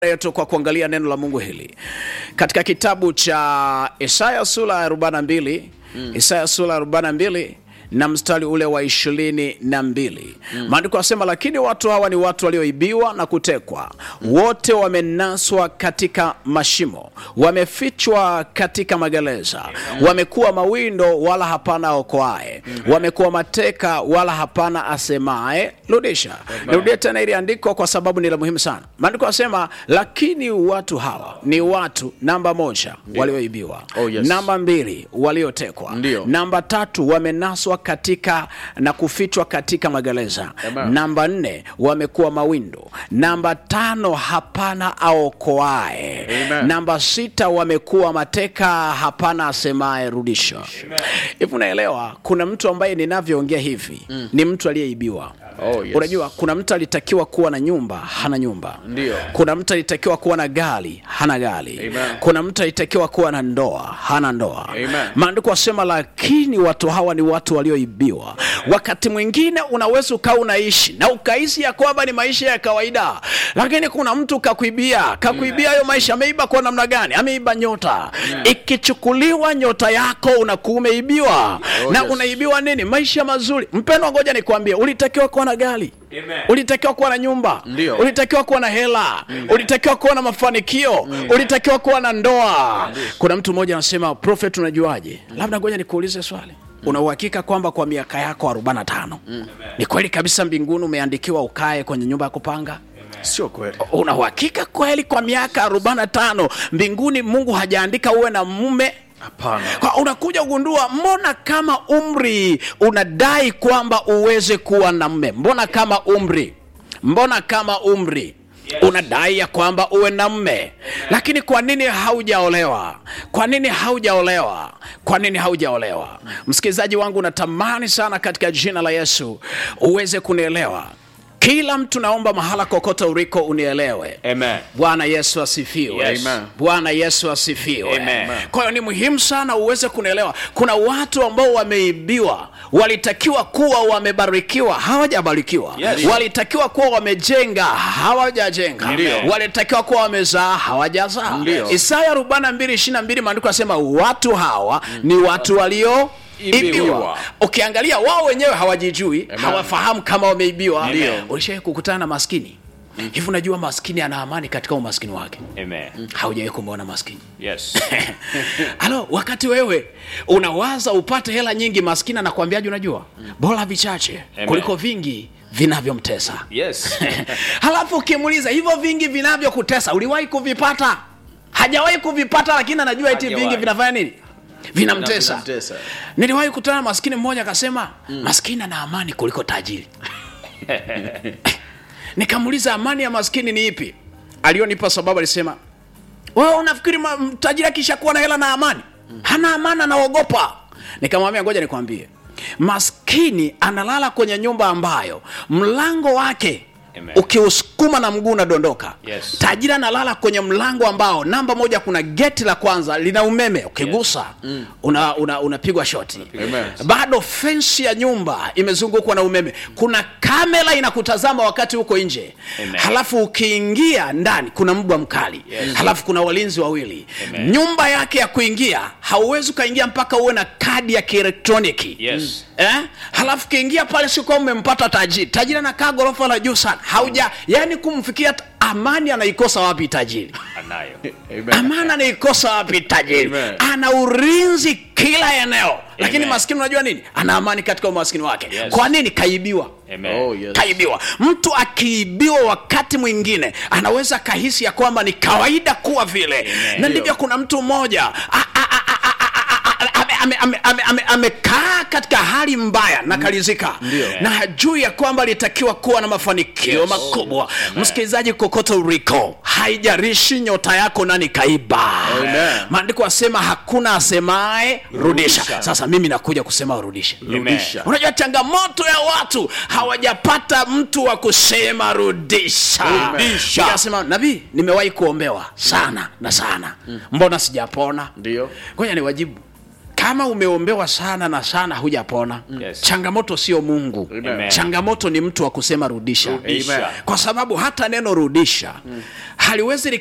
yetu kwa kuangalia neno la Mungu hili katika kitabu cha Isaya sura ya 42 mm. Isaya sura ya 42 na mstari ule wa ishirini na mbili maandiko yanasema, lakini watu hawa ni watu walioibiwa na kutekwa, wote wamenaswa katika mashimo, wamefichwa katika magereza, wamekuwa mawindo, wala hapana okoaye, wamekuwa mateka, wala hapana asemaye rudisha. Nirudie tena ili andiko kwa sababu ni la muhimu sana. Maandiko yanasema, lakini watu hawa ni watu, namba moja, walioibiwa, Oh, yes. namba mbili, waliotekwa, Ndio. namba tatu, wamenaswa katika na kufichwa katika magereza. Amen. Namba nne, wamekuwa mawindo. Namba tano, hapana aokoae. Amen. Namba sita, wamekuwa mateka, hapana asemaye rudisha. Hivi unaelewa, kuna mtu ambaye ninavyoongea hivi ni mtu aliyeibiwa. Oh, yes. Unajua, kuna mtu alitakiwa kuwa na nyumba, hana nyumba. Ndio. Kuna mtu alitakiwa kuwa na gari, hana gari. Amen. Kuna mtu alitakiwa kuwa na ndoa, hana ndoa. Amen. Maandiko wasema, lakini watu hawa ni watu walioibiwa. Wakati mwingine unaweza ukawa unaishi na ukaishi ya kwamba ni maisha ya kawaida, lakini kuna mtu kakuibia, kakuibia hayo maisha. Ameiba kwa namna gani? Ameiba nyota. Ikichukuliwa nyota yako, unakuwa umeibiwa Oh, na yes. unaibiwa nini? Maisha mazuri. Mpendwa, ngoja nikwambie, ulitakiwa kuwa na gari ulitakiwa kuwa na nyumba Ndio. ulitakiwa kuwa na hela ulitakiwa kuwa na mafanikio ulitakiwa kuwa na ndoa kuna mtu mmoja anasema prophet unajuaje labda ngoja nikuulize swali una uhakika kwamba kwa miaka yako 45 ni kweli kabisa mbinguni umeandikiwa ukae kwenye nyumba ya kupanga Sio kweli. una uhakika kweli kwa miaka 45 mbinguni mungu hajaandika uwe na mume Hapana. kwa unakuja kugundua mbona kama umri unadai kwamba uweze kuwa na mme mbona kama umri mbona kama umri unadai ya kwamba uwe na mme lakini kwa nini haujaolewa kwa nini haujaolewa kwa nini haujaolewa msikilizaji wangu natamani sana katika jina la yesu uweze kunielewa kila mtu naomba mahala kokote uliko unielewe Amen. bwana yesu asifiwe Yes. Amen. bwana yesu asifiwe Amen. kwa hiyo ni muhimu sana uweze kunielewa kuna watu ambao wameibiwa walitakiwa kuwa wamebarikiwa hawajabarikiwa Yes. walitakiwa kuwa wamejenga hawajajenga Ndio. walitakiwa kuwa wamezaa hawajazaa Ndio. isaya 42 maandiko yanasema watu hawa ni watu walio ibiwa Ibiwa. ukiangalia wao wenyewe hawajijui hawafahamu kama wameibiwa Ndio. ulishawai kukutana na maskini hivi unajua maskini ana amani katika umaskini wake Amen. haujawai kumwona maskini Yes. halo wakati wewe unawaza upate hela nyingi maskini anakuambiaje unajua bora vichache Amen. kuliko vingi vinavyomtesa Yes. halafu ukimuuliza hivyo vingi vinavyokutesa uliwahi kuvipata hajawahi kuvipata lakini anajua eti Hajawahi. vingi vinafanya nini vinamtesa Vinamtesa. niliwahi kutana na maskini mmoja akasema maskini ana amani kuliko tajiri nikamuuliza amani ya maskini ni ipi alionipa sababu alisema wewe unafikiri ma- m- tajiri akishakuwa na hela na amani hana amani anaogopa nikamwambia ngoja nikwambie maskini analala kwenye nyumba ambayo mlango wake Amen. ukiusukuma na mguu unadondoka Yes. tajiri analala kwenye mlango ambao namba moja kuna geti la kwanza lina umeme ukigusa una, una, unapigwa shoti Amen. bado fensi ya nyumba imezungukwa na umeme kuna kamera inakutazama wakati huko nje Amen. halafu ukiingia ndani kuna mbwa mkali Yes. halafu kuna walinzi wawili Amen. nyumba yake ya kuingia hauwezi ukaingia mpaka uwe na kadi ya kielektroniki Yes. eh? halafu kiingia pale sikuwa umempata tajiri tajiri anakaa ghorofa la juu sana hauja yani kumfikia t- amani anaikosa wapi tajiri Anayo. Amen. amani anaikosa wapi tajiri Amen. ana ulinzi kila eneo lakini Amen. maskini unajua nini ana amani katika umaskini wake Yes. kwa nini kaibiwa Amen. Oh, yes. kaibiwa mtu akiibiwa wakati mwingine anaweza kahisi ya kwamba ni kawaida kuwa vile na ndivyo kuna mtu mmoja a- a- a- a- a- a- a- ame- ame- ame- ame- ame- amekaa katika hali mbaya na kalizika Ndio. na hajui ya kwamba alitakiwa kuwa na mafanikio Yes. makubwa msikilizaji kokote uriko haijarishi nyota yako nani kaiba Amen. maandiko asema hakuna asemaye rudisha Rudisha. sasa mimi nakuja kusema urudishe Rudisha. unajua changamoto ya watu hawajapata mtu wa kusema rudisha Rudisha. nikasema nabii nimewahi kuombewa sana na sana mbona sijapona Ndio. ngoja niwajibu kama umeombewa sana na sana hujapona Yes. changamoto sio mungu Amen. changamoto ni mtu wa kusema rudisha Rudisha. kwa sababu hata neno rudisha haliwezi